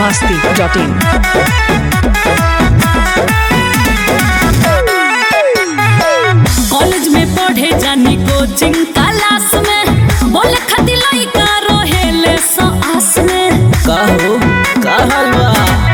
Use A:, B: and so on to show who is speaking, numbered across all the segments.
A: masti.in.
B: College में पढ़े जानी कोचिंग क्लास में बोले खातिर लइका रहेले सो आस में
C: का हो का हाल बा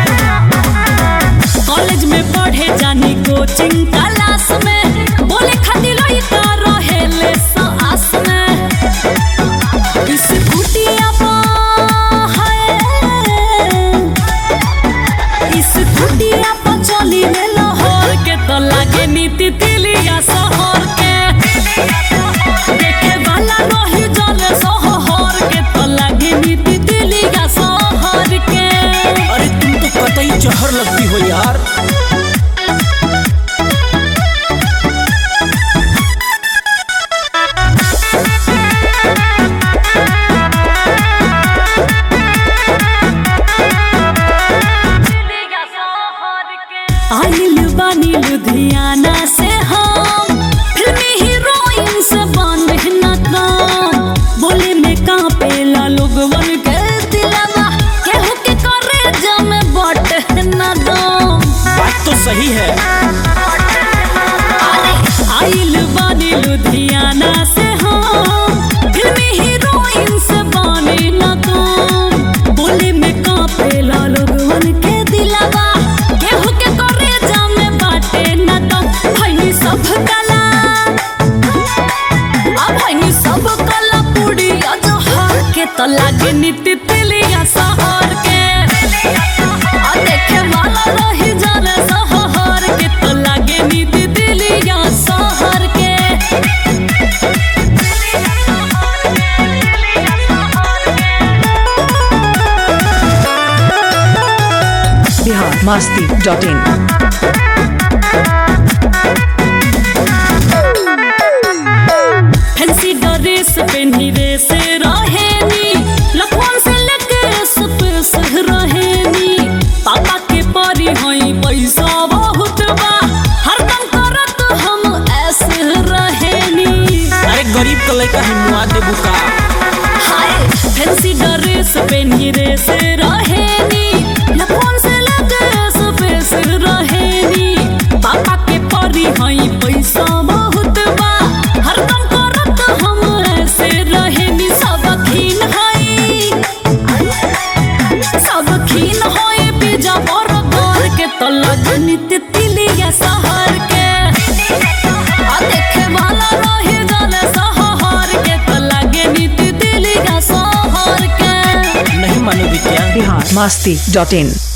B: कॉलेज में पढ़े जानी कोचिंग क्लास में बोले खातिर लइका रहेले सो आस में इस कुटिया पर है इस कुटिया पर चली रे लाहौर के तो लागे नीति तिलिया शहर के देखे वाला रही जले शहर के तो लागे नीति तिलिया शहर के
C: अरे तुम तो कतई जहर लगती हो यार
B: आइल बानी लुधियाना से हम फिल्मी हीरोइन से बांध न काम बोले में कांपेला लोगवन के दिलवा केहू के करे जम बट न दम
C: बात तो सही है
B: आइल बानी लुधियाना से हम फिल्मी हीरोइन से बानी न काम बोले में कांपेला लोगवन के दिलवा केहू के करे जम बाटे न दम भइनी सब कला अब भइनी सब कला पूरी अजहर के तो लागे नीति तिलिया शहर के आ देखे वाला रही जाने शहर के तो लागे नीति तिलिया शहर के
A: Bihar masti.in.
B: फैंसी ड्रेस पहनी रे से रहेनी लखन से लेके स्पेस रहेनी पापा के परी हई पैसा बहुत बा हरदम करत हम ऐसे रहेनी
C: अरे गरीब का लड़का है मुआ देबू का
B: हाय फैंसी ड्रेस पहनी रे से रहेनी लखन से लेके स्पेस रहेनी पापा के परी हई पैसा बहुत बा हरदम करत हम ऐसे रहेनी सब खीन हई सब खीन होए पिज्जा बर्गर के तो लगनी तितलिया शहर के आ देखे वाला रही जाने शहर के तो लगे नी तितलिया शहर के
C: नहीं मानोगी क्या
A: Bihar masti.in.